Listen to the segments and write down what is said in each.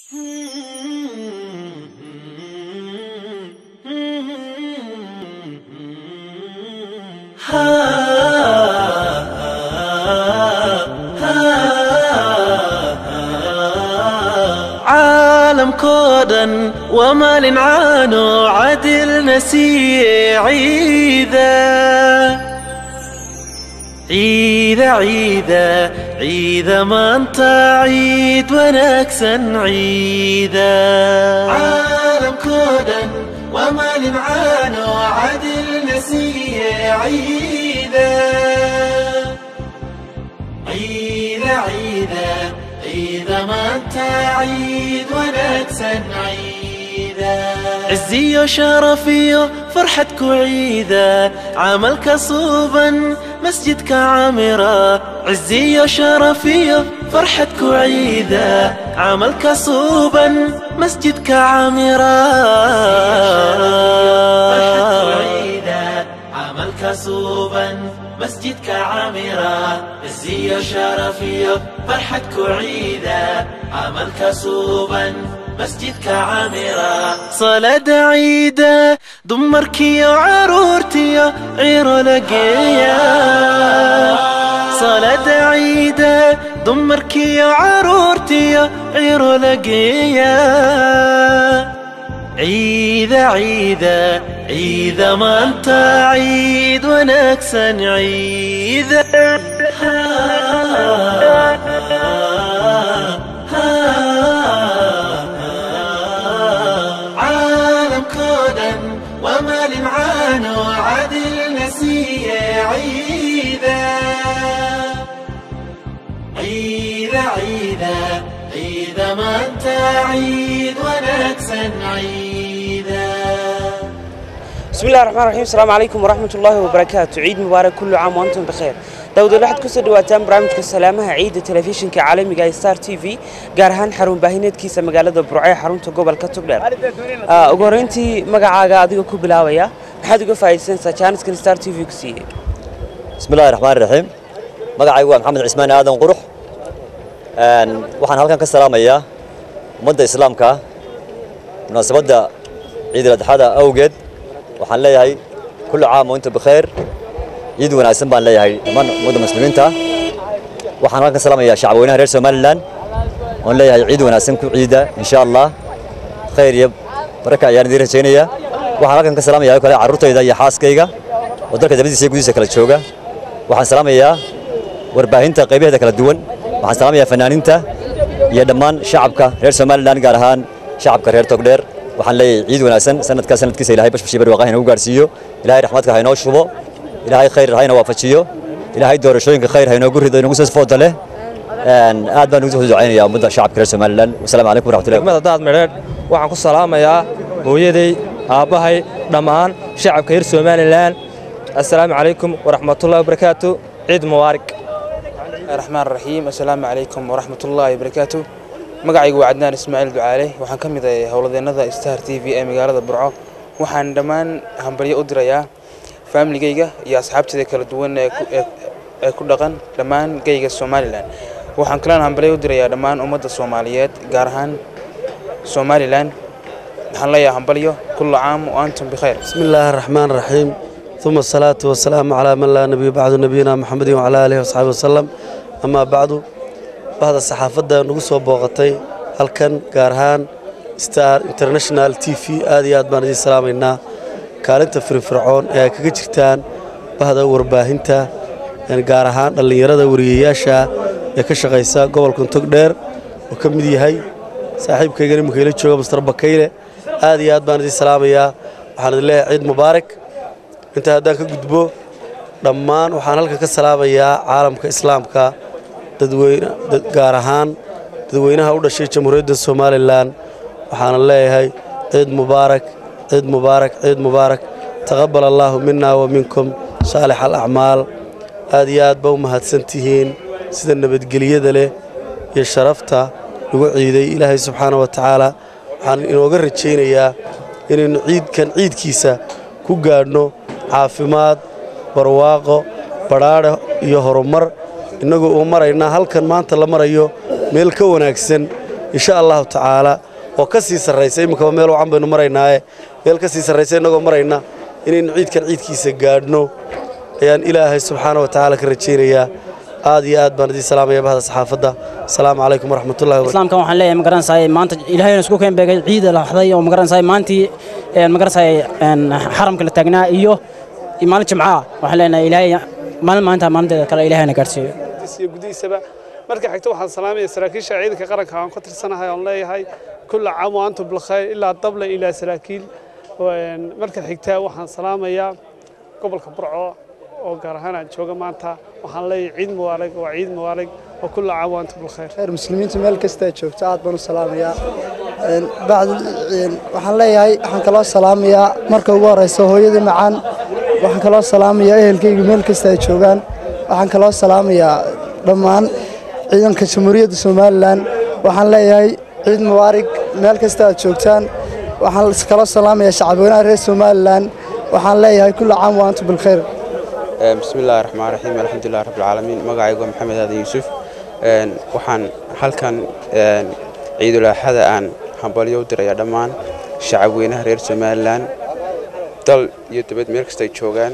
caalamkoo dhan waa maalin caano cadilna siiye ciida ciida ciida ciida maanta ciid wanaagsan ciida caalamkoo dhan waa maalin caano cadilna siiye ciida ciida ciida ciida maanta ciid wanaagsan ciida ciziyo sharafiyo farxad ku ciida camalka suuban masjidka camira ciziyo sharafiyo farxad ku ciida camalka suuban masjidka camira camalka suuban masjidka camira ciziyo sharafiyo farxad ku ciida camalka suuban masjidka camira salada ciida dumarkiyo caruurtiyo ciro la geeya salada ciida dumarkiyo caruurtiyo ciro la geeya ciida ciida ciida maanta ciid wanaagsan ciida caalamkoo dhan waa maalin caano cadilna siiye ciida ciida ciida ciida maanta ciid wanaagsan ciida بسم الله الرحمن الرحيم السلام عليكم ورحمة الله وبركاته عيد مبارك كل عام وأنتم بخير داود waxaad ku soo dhawaataan barnaamijka salaamaha ciida telefishinka caalamiga ee Star TV gaar ahaan xarun baahineedkiisa magaalada Burco ee xarunta gobolka Togdheer ugu horeyntii magacaaga adiga ku bilaabaya maxaad uga faa'iideysanaysaa channelkan Star TV ku siiyay بسم الله الرحمن الرحيم magacaygu waa maxamed cismaan aadan qurux Een, waxaan halkan ka salaamayaa ummadda islaamka munaasabadda ciid al-adxada awgeed waxaan leeyahay kullu caam wa inta bikheer ciid wanaagsan baan leeyahay dhammaan ummadda muslimiinta waxaan halkan ka salaamayaa shacabweynaha reer somalilan oon leeyahay ciid wanaagsan ku ciida insha allah khayr iyo baraka ayaan idiin rajaynayaa waxaan halkan ka salaamayaa kale carruurtayda iyo xaaskayga oo dalka dabadiisa iyo gudihiisa kala jooga waxaan salaamayaa warbaahinta qaybaheeda kala duwan waxaan salaamayaa fanaaniinta iyo dhammaan shacabka reer somalilan gaar ahaan shacabka reer togdheer waxaan leeyahay ciid wanaagsan sanadkaa sanadkiisa ilaahay bashbashii barwaaqaha inagu gaarsiiyo ilaahay raxmadka ha inoo shubo ilaahay khayr ha ina waafajiyo ilaahay doorashooyinka khayr ha inoogu rido inagu soo fooda leh Een, aad baan ugu soo ducaynayaa ummadda shacabka reer somalilan wasalaamu calaykum waraxmatullahi degmada daad medheedh waxaan ku salaamayaa hooyaday aabbahay dhammaan shacabka reer somalilan assalaamu calaykum waraxmatullahi wabarakaatu ciid mubaarak raxmaan raxiim assalaamu calaykum waraxmatullaahi wabarakaatu magacaygu waa cadnaan ismaaciil ducaale waxaan ka mid ahay howladeennada star t v ee magaalada burco waxaan dhammaan hambalyo u dirayaa faamiligayga iyo asxaabtayda kala duwan ee ku- ee- ee ku dhaqan dhammaan geyga somalilan waxaan kalena hambalyo u dirayaa dhammaan ummadda soomaaliyeed gaar ahaan somalilan waxaan leeyahay hambalyo kullu caam wa antum bikhayr بسم الله الرحمن الرحيم ثم الصلاة والسلام على من لا نبي بعد نبينا محمد وعلى آله وصحبه وسلم أما بعد بعد الصحافة نقص بوقتي هل كان قارهان ستار انترناشونال تي في آدي آد بان دي سلام إنا كالنت في فرعون ee kaga jirtaan bahda warbaahinta een gaar ahaan dhalinyarada wariyeyaasha ee ka shaqeysa gobolka Togdheer oo ka mid yahay saaxiibkayga imika ila jooga Mr Bakayle aad iyo aad baan idin salaamayaa waxaan idin leeyahay ciid mubaarak inta haddaan ka gudbo dhammaan waxaan halkan ka salaamayaa caalamka islaamka dadweyne dad- gaar ahaan dadweynaha u dhashay jamhuuriyadda somalilan waxaana leeyahay ciid mubaarak ciid mubaarak ciid mubaarak taqabal allaahu mina wa minkum saalix alacmaal aad iyo aad ba u mahadsantihiin sida nabadgelyada leh iyo sharafta lagu ciiday ilaahay subxaana wa tacaala waxaan inooga rajaynayaa inaynu ciidkan ciidkiisa ku gaadhno caafimaad barwaaqo badhaadhe iyo horumar innagoo uu maraynaa halkan maanta la marayo meel ka wanaagsan insha allahu tacaala oo ka sii sarraysa iminkaba meel wacan baynu maraynaaye meel ka sii sarraysa innagoo marayna inaynu ciidkan ciidkiisa gaadhno ayaan ilaahay subxaana wa tacaala ka rajaynayaa aad iyo aad baan idiin salaamaya bahda saxaafadda asalaamu calaykum waraxmatullahi wabarakatu islaamkan waxaan leeyahay magaranaysaay maanta ilaahayna isku keen beegay ciida la waxday oo magaranaysaay maantii een magaranaysaay een xaramka la taagnaa iyo maalin jimcaha waxaan leenahay ilaahay maalin maalinta maalinteeda kale ilaahayna gaarsiiyo iyo gudihiisaba marka xigta waxaan salaamaya saraakiisha ciidanka qaranka aan ka tirsanahay oon leeyahay kulla caam wa antum bilkhayr ilaa dable ilaa saraakiil marka xigta waxaan salaamayaa gobolka burco oo gaar ahaan aan jooga maanta waxaan leeyahay ciid mubaarag waa ciid mubaarag wa kulla caam wa antum bilkhayr khayr muslimiinta meel kasta ay joogto aad baan u salaamayaa bacd waxaan leeyahay waxaan kaloo salaamayaa marka ugu horeysa hooyada macaan waxaan kaloo salaamayaa ehelkayga meel kasta ay joogaan waxaan kaloo salaamayaa dhammaan ciidanka jamhuuriyadda somalilan waxaan leeyahay ciid mubaarig meel kasta aad joogtaan waxaan kaloo salaamayaa shacabweynaha reer somalilan waxaan leeyahay kulla caam wa antum bilkhayr bismi illaahi raxmaan raxiim alxamdulilah rabbilcaalamiin magacaygu waa maxamed aadan yuusuf waxaan halkan ciidulaaxada aan hambalyo u dirayaa dhammaan shacabweynaha reer somalilan dal iyo dabad meel kasta ay joogaan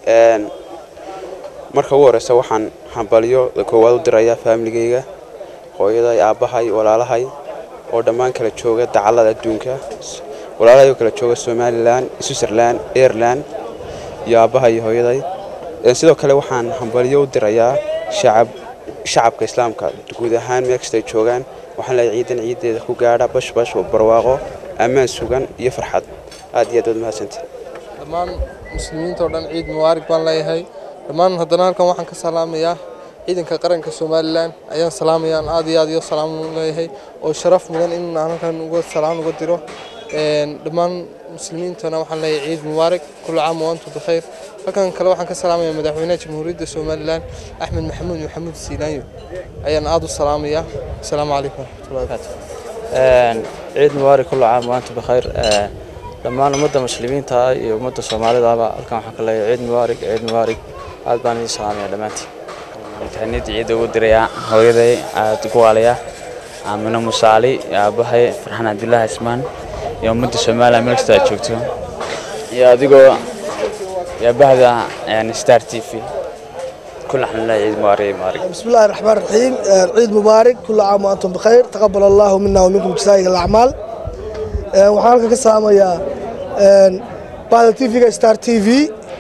marka ugu horeysa waxaan hambalyo koowaad u dirayaa faamiligayga hooyaday aabbahay walaalahay oo dhammaan kala jooga dacallada adduunka walaalahay oo kala jooga somalilan switzerland aireland iyo aabbahay iyo hooyaday sidoo kale waxaan hambalyo u dirayaa shacab shacabka islaamka guud ahaan meel kasta ay joogaan waxaan leeyahay ciidan ciideeda ku gaadha bashbash barwaaqo ammaan sugan iyo farxad aad iyo aad waad mahadsantihi dhammaan muslimiinta oo dhan ciid mubaarig baan leeyahay dhammaan haddana halkan waxaan ka salaamayaa ciidanka qaranka somalilan ayaan salaamayaan aad iyo aad iyo salaam leeyahay oo sharaf mudan in aan halkan uga salaan uga diro dhammaan muslimiintana waxaan leeyahay ciid mubaarig kullu caam wa antum bikhayr halkan kale waxaan ka salaamayaa madaxweynaha jamhuuriyadda somalilan axmed maxamuud maxamuud siilaanyo ayaan aad u salaamayaa asalaamu calaykum waraxmatullahi wabarakatu ciid mubaarig kullu caam wa antum bikhayr dhammaan ummadda muslimiinta iyo ummadda soomaalidaba halkan waxaan ka leeyahay ciid mubaarig ciid mubaarig aad baan idin salaamaya dhammaantiin tahniyada ciidda ugu diraya hooyaday aad ugu waalaya aamino musaali aabbahay farxaan cabdullaahi ismaan iyo ummadda somaliland meel kasta aad joogto iyo adigoo iyo bahda star t v كل حمد لله عيد مبارك مبارك بسم الله الرحمن الرحيم عيد مبارك كل عام وانتم بخير تقبل الله منا ومنكم جزائر الاعمال waxaan halka ka salaamayaa bahda tvga star t v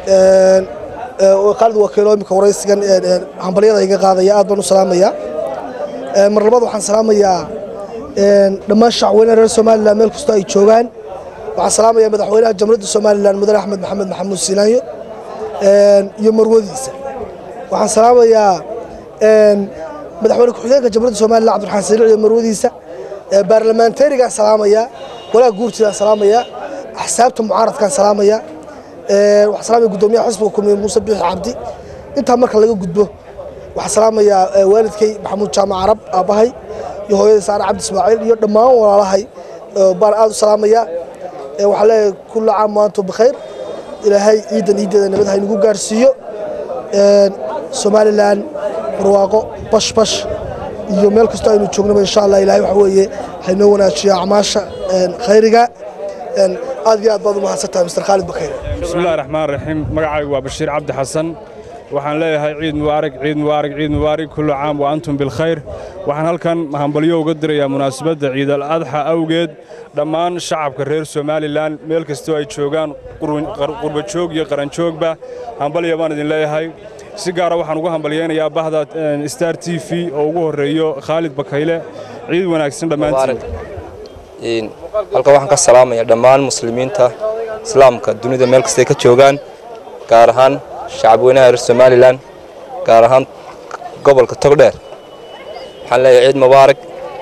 qaalid wakiilo imika waraysigan hambalyada iga qaadaya aad baan u salaamayaa mar labaad waxaan salaamayaa dhammaan shacweynaha reer somalilan meel kastoo ay joogaan waxaan salaamayaa madaxweynaha jamhuuriyadda somalilan mudane axmed maxamed maxamuud silaanyo iyo marwadiisa waxaan salaamayaa madaxweyne ku-xigeenka jamhuuriyadda somalilan cabdiraxmaan saliic iyo marwadiisa baarlamaanteerigaan salaamayaa walaha guurtidaan salaamayaa axsaabta mucaaradkaan salaamayaa waxaan salaamaya guddoomiyaha xisbiga kulmiye muuse biixi cabdi intaa marka laga gudbo waxaan salaamayaa waalidkay maxamuud jaamac carab aabbahay iyo hooyadai saare cabdi ismaaciil iyo dhammaan walaalahay baan aad u salaamayaa waxaan leeyahay kulla caam waantum bikhayr ilaahay ciidan ciideeda nabad ha inagu gaarsiiyo somalilan barwaaqo bashbash iyo meel kastoo aynu joognaba insha allah ilaahay waxa weeye haynoo wanaajiyo acmaasha khayriga aad iyo aad baad u mahadsantahay mr khaalid bakayre بسم الله الرحمن الرحيم مقعي وبشير عبد حسن waxaan leeyahay ciid mubaarak ciid mubaarak ciid mubaarak kullu caam wa antum bil khayr waxaan halkan hambalyo uga dirayaa munaasabadda ciid al adxa awgeed dhammaan shacabka reer somalilan meel kastoo ay joogaan qurba joog iyo qaran joogba hambalya baan idin leeyahay si gaara waxaan ugu hambalyaynayaa bahda star t v oo ugu horeeyo khaalid bakayle ciid wanaagsan dhammaantiin halkan waxaan ka salaamayaa dhammaan muslimiinta islaamka dunida meel kastay ka joogaan gaar ahaan shacabweynaha reer somalilan gaar ahaan gobolka togdheer waxaan leeyahay ciid mubaarak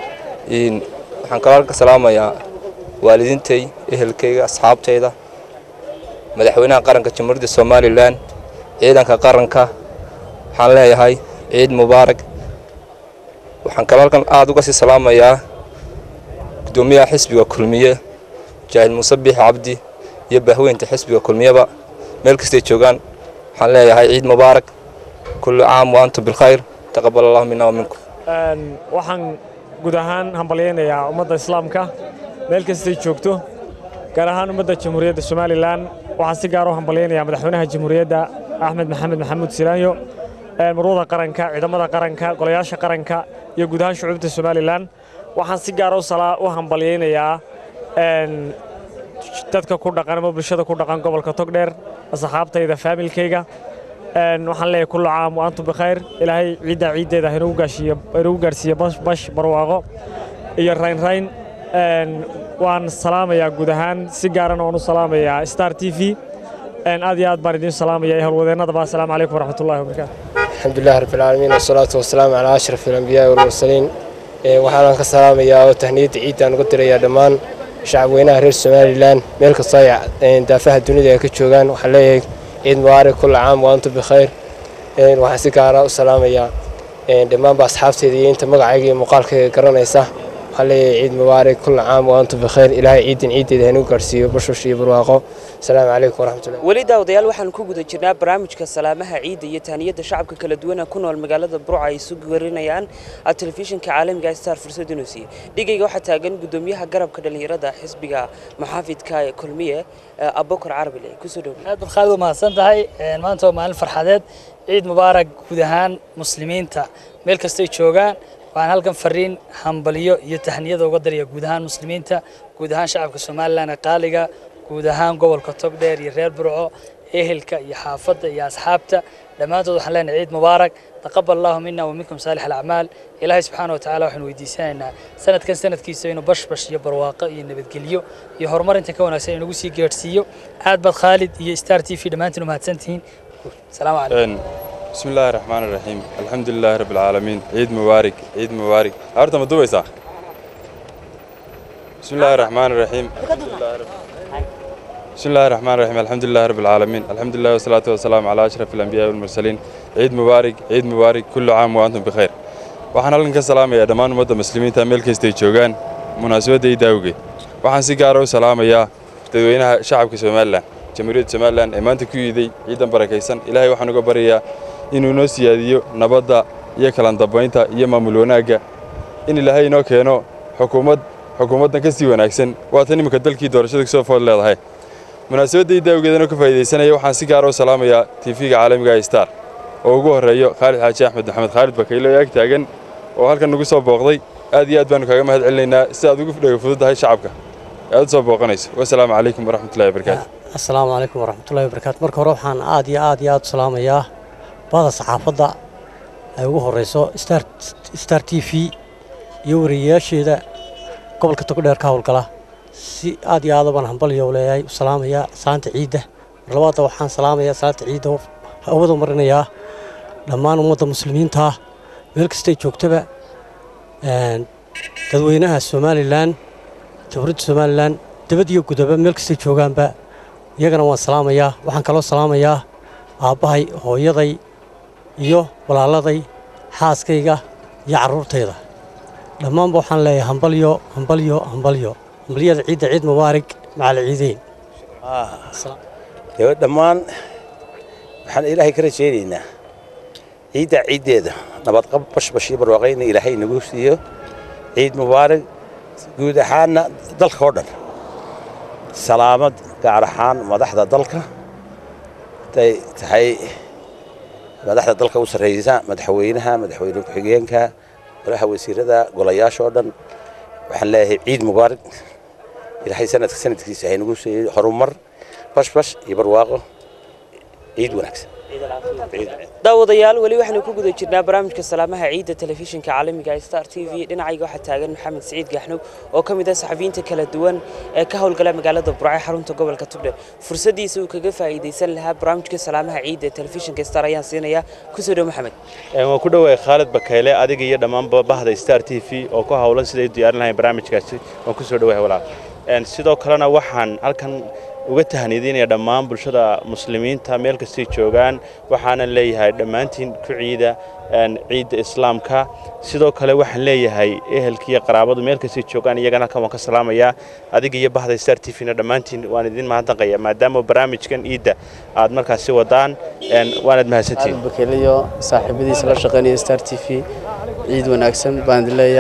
waxaan kaloo ka salaamayaa waalidiintay ehelkayga asxaabtayda madaxweynaha qaranka jamhuuriyadda somalilan ciidanka qaranka waxaan leeyahay ciid mubaarak waxaan kaloo halkan aada uga sii salaamayaa gudoomiyaha xisbiga kulmiye jaahil muuse biixi cabdi iyo bahweynta xisbiga kulmiyeba meel kastay joogaan waxaan leeyahay ciid mubaarak kullu caam wa antum bilkhayr taqabal allahu minna wa minkum waxaan guud ahaan hambalyaynayaa ummadda islaamka meel kastay joogto gaar ahaan ummadda jamhuuriyadda somalilan waxaan si gaar u hambalyaynayaa madaxweynaha jamhuuriyadda axmed maxamed maxamuud silaanyo marwada qaranka ciidamada qaranka golayaasha qaranka iyo guud ahaan shucuubta somalilan waxaan si gaara u hambalyaynayaa dadka ku dhaqan ama bulshada ku dhaqan gobolka togdheer asxaabtayda faamilkayga waxaan leeyahay kullu caam wa antum bikhayr ilaahay ciiddaa ciiddeeda haynagu gaashiiyo haynagu gaarsiiyo bash barwaaqo iyo raynrayn waan salaamayaa guud ahaan si gaarana waan u salaamayaa star t v aad iyo aad baan idiin salaamaya howlwadeennadaba asalaamu calaykum waraxmatullahi wabarakaatu الحمد لله رب العالمين والصلاة والسلام على أشرف الأنبياء والمرسلين waxaan ka salaamayaa oo tahniyadda ciidaan uga dirayaa dhammaan shacabweynaha reer somalilan meel kastoo ay daafaha dunida ay ka joogaan waxaan leeyahay ciid mubaarak kulla caam wa antum bikhayr waxaan si gaara u salaamayaa dhammaanba asxaabteeda iyo inta magacayga iyo muuqaalkayga garanaysa waxaan leeyahay ciid mubaarak kulla caam wa antum bikhayr ilaahay ciidan ciiddeeda hanugu gaarsiiyo bashash iyo barwaaqo asalaamu calaykum waraxmatullahi weli daawadayaal waxaan ku guda jirnaa barnaamijka salaamaha ciidda iyo taaniyadda shacabka kala duwana ku nool magaalada burca ay isu warinayaan telefishinka caalamiga star fursad inuu siiye dhigayga waxaa taagan gudoomiyaha garabka dhallinyarada xisbiga maxaafidka ee kulmiye abubakar carabile kusoo dhow aad baad khaalid u mahadsan tahay maanta waa maalin farxadeed ciid mubaarak guud ahaan muslimiinta meel kastay joogaan waxaan halkan fariin hambalyo iyo tahniyada uga daraya guud ahaan muslimiinta guud ahaan shacabka somalilan ee qaaliga guud ahaan gobolka togdheer iyo reer burco ehelka iyo xaafadda iyo asxaabta dhammaantood waxaan leenahay ciid mubaarak taqabal allahu mina wa minkum saalix alacmaal ilaahay subxaana watacaala waxaanu weydiisanaynaa sanadkan sanadkiisa inuu bashbash iyo barwaaqo iyo nabadgelyo iyo horumar inta ka wanaagsan inagu sii gaadhsiiyo aad baad khaalid iyo star t v dhammaantiin u mahadsantihiin salaamu calaykum بسم الله الرحمن الرحيم الحمد لله رب العالمين عيد مبارك عيد مبارك أرتا ما دوبيسا بسم الله الرحمن الرحيم بسم الله الرحمن الرحيم الحمد لله رب العالمين الحمد لله والصلاة والسلام على أشرف الأنبياء والمرسلين عيد مبارك عيد مبارك كل عام وأنتم بخير waxaan halkan ka salaamayaa dhammaan ummadda muslimiinta meel kastay joogaan munaasabadda ciidda awgeed waxaan si gaara u salaamayaa dadweynaha shacabka somalilan jamhuuriyadda somalilan ee maanta ku yiiday ciidan barakaysan ilaahay waxaan uga baryayaa inuu noo siyaadiyo nabadda iyo kala dambaynta iyo maamul wanaagga in ilaahay inoo keeno xukuumad xukuumaddan ka sii wanaagsan waatan iminka dalkii doorashada kasoo food leedahay munaasabadda ciidda awgeedana ka faa'iidaysanaya waxaan si gaara u salaamayaa tv-ga caalamiga ee star oo ugu horreeyo khaalid xaaji axmed maxamed khaalid bakaylo ee ag taagan oo halkan nagu soo booqday aad iyo aad baanu kaaga mahad celinaynaa si aad ugu dhega fududahay shacabka ee aad u soo booqanayso wasalaamu calaykum waraxmatullahi wabarakaatu asalaamu calaykum waraxmatullahi wabarakaatu marka hore waxaan aad iyo aad iyo aad u salaamayaa bada saxaafadda ay ugu horeyso star star t v iyo wariyeyaasheeda gobolka togdheer ka howlgala si aad iyo aad baan hambalyo leeyahay u salaamayaa salaanta ciidda mar labaadda waxaan salaamayaa salaanta ciidda hawada marinayaa dhammaan ummadda muslimiinta meel kastay joogtaba dadweynaha somalilan jamhuuriyadda somalilan dabad iyo gudaba meel kastay joogaanba iyagana waan salaamayaa waxaan kaloo salaamayaa aabbahay hooyaday iyo walaaladay xaaskayga iyo carruurtayda dhammaanba waxaan leeyahay hambalyo hambalyo hambalyo hambalyada ciidda ciid mubaarig macal ciideyn dhammaan waxaan ilaahay ka rajaynaynaa ciidda ciiddeeda nabadqab bashbash iyo barwaaqayna ilaahay nagu siiyo ciid mubaarig guud ahaanna dalka oo dhan salaamad gaar ahaan madaxda dalka haday tahay madaxda dalka u sarreysa madaxweynaha madaxweyne ku-xigeenka golaha wasiirada golayaasha oo dhan waxaan leeyahay ciid mubaarig ilaahay sanadka sanadkiisa haynagu siiyey horumar bashbash iyo barwaaqo ciid wanaagsan daawadayaal weli waxaynu ku guda jirnaa barnaamijka salaamaha ciidda telefishinka caalamiga ee star t v dhinacayga waxaa taagan maxamed siciid gaxnug oo ka mid ah saxafiyiinta kala duwan ee ka howlgala magaalada burco ee xarunta gobolka tugdhe fursadiisa uu kaga faa'iidaysan lahaa barnaamijka salaamaha ciidda ee telefishinka star ayaan siinayaa kusoo dhow maxamed waan ku dhowahay khaalid bakayle adiga iyo dhammaanba bahda star t v oo ku howlan siday u diyaarin lahayn barnaamijkaasi waan kusoo dhowahay walaal sidoo kalena waxaan halkan uga tahniidinaya dhammaan bulshada muslimiinta meel kastay joogaan waxaana leeyahay dhammaantiin ku ciida ciidda islaamka sidoo kale waxaan leeyahay ehelkiiyo qaraabadu meel kastay joogaan iyagana halkan waan ka salaamayaa adiga iyo bahda star t v-na dhammaantiin waan idin mahadnaqaya maadaama barnaamijkan ciidda aad markaasi wadaan waanaad mahadsantihiin bakeliyo saaxiibadiisa la shaqaynaya star t v ciid wanaagsan baan idin leeyahay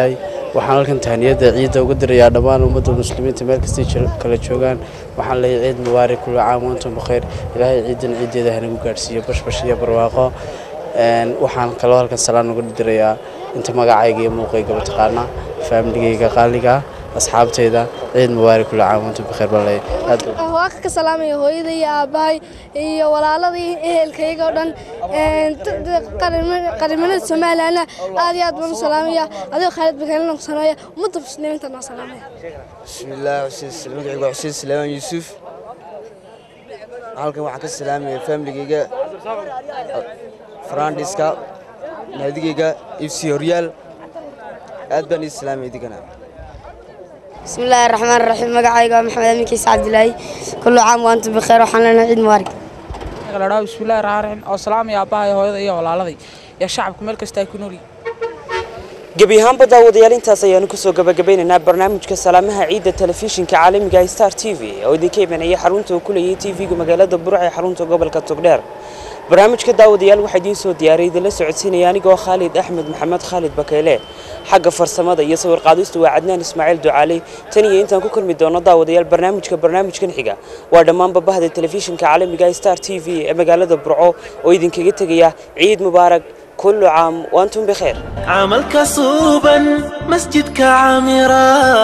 waxaan halkan tahniyadda ciidda uga dirayaa dhammaan ummadda muslimiinta meel kastay kala joogaan waxaan leeyahay ciid mubaarak kullu caam wantum bikhayr ilaahay ciidan ciiddeeda hanagu gaadhsiiyo bashbash iyo barwaaqo waxaan kaloo halkan salaan uga dirayaa inta magacayga iyo muuqaygaba taqaana faamiligayga qaaliga asxaabtayda ciid mubaarak kullu caam wantum bikhayr baan leeyahay aad waa ka salaamaya hooyada iyo aabbahay iyo walaalada iyo ehelkayga oo dhan qarimanada somalilandna aad iyo aad baan u salaamaya adigoo khaalid bakaalina ku sameeya ummadda muslimiinta noo salaamaya bismillaah xuseen magacaygu waa xuseen salaamaan yuusuf halkan waxaan ka salaamaya faamiligayga farandhiska naadigayga ifsi horyaal aad baan ii salaamaya digana بسم الله الرحمن الرحيم مقعي محمد أمين كيس عبد الله كل عام وأنتم بخير وحنا لنا عيد مبارك ladhaa bismillahi raxmaan raxiim oo salaamaya aabbahay hooyada iyo walaaladii iyo shacabka meel kasta ay ku nool gebi ahaanba daawadayaal intaas ayaanu kusoo gabagabeynaynaa barnaamijka salaamaha ciidda telefishinka caalamiga star t v oo idinka imanaya xarunta uu ku leeyahay tv-ga magaalada burc ee xarunta gobolka togdheer barnaamijka daawadayaal waxaa idiin soo diyaariyay idinla socodsiinaya anigoo khaalid axmed maxamed khaalid bakeyle xagga farsamada iyo sawir qaadistu waa cadnaan ismaaciil ducaali tan iyo intaan ku kulmi doono daawadayaal barnaamijka barnaamijkan xiga waa dhammaanba bahda telefishinka caalamiga star t v ee magaalada burco oo idinkaga tegaya ciid mubaarak كل عام وأنتم بخير عملك صوبا مسجدك عامرا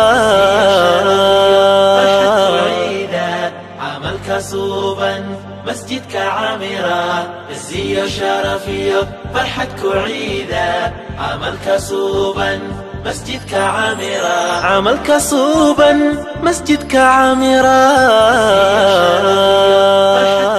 عملك صوبا مسجدك عامرا عزية شرفية فرحتك عيدا عملك صوبا مسجدك عامرا عملك صوبا مسجدك عامرا